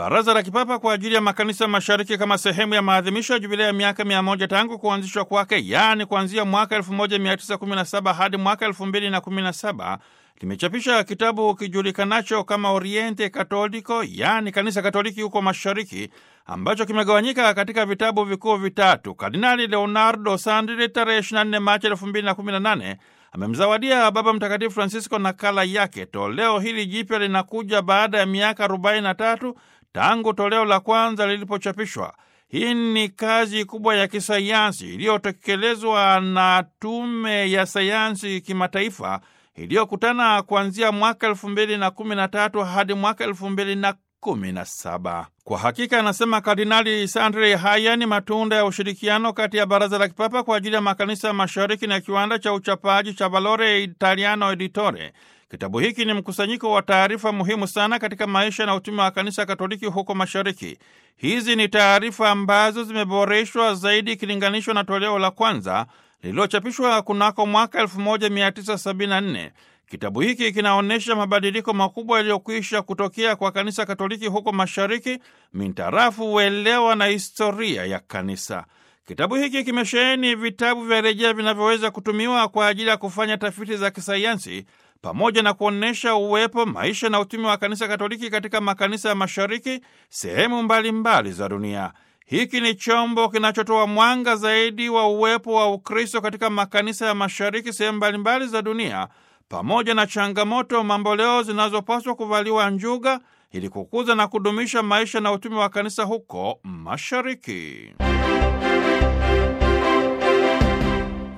Baraza la Kipapa kwa ajili ya Makanisa Mashariki kama sehemu ya maadhimisho ya jubilei ya miaka mia moja tangu kuanzishwa kwake, yaani kuanzia mwaka 1917 hadi mwaka 2017 limechapisha kitabu kijulikanacho kama Oriente Katoliko, yaani kanisa Katoliki huko Mashariki, ambacho kimegawanyika katika vitabu vikuu vitatu. Kardinali Leonardo Sandri tarehe 24 Machi 2018 amemzawadia Baba Mtakatifu Francisco nakala yake. Toleo hili jipya linakuja baada ya miaka 43 tangu toleo la kwanza lilipochapishwa. Hii ni kazi kubwa ya kisayansi iliyotekelezwa na Tume ya Sayansi Kimataifa iliyokutana kuanzia mwaka elfu mbili na kumi na tatu hadi mwaka elfu mbili na kumi na saba. Kwa hakika, anasema Kardinali Sandri, haya ni matunda ya ushirikiano kati ya Baraza la Kipapa kwa ajili ya Makanisa Mashariki na kiwanda cha uchapaji cha Valore Italiano Editore. Kitabu hiki ni mkusanyiko wa taarifa muhimu sana katika maisha na utume wa Kanisa Katoliki huko Mashariki. Hizi ni taarifa ambazo zimeboreshwa zaidi ikilinganishwa na toleo la kwanza lililochapishwa kunako mwaka 1974. Kitabu hiki kinaonyesha mabadiliko makubwa yaliyokwisha kutokea kwa Kanisa Katoliki huko Mashariki mintarafu uelewa na historia ya kanisa. Kitabu hiki kimesheheni vitabu vya rejea vinavyoweza kutumiwa kwa ajili ya kufanya tafiti za kisayansi pamoja na kuonyesha uwepo, maisha na utumi wa Kanisa Katoliki katika makanisa ya Mashariki sehemu mbalimbali mbali za dunia. Hiki ni chombo kinachotoa mwanga zaidi wa uwepo wa Ukristo katika makanisa ya Mashariki sehemu mbalimbali za dunia, pamoja na changamoto mamboleo zinazopaswa kuvaliwa njuga ili kukuza na kudumisha maisha na utumi wa kanisa huko Mashariki.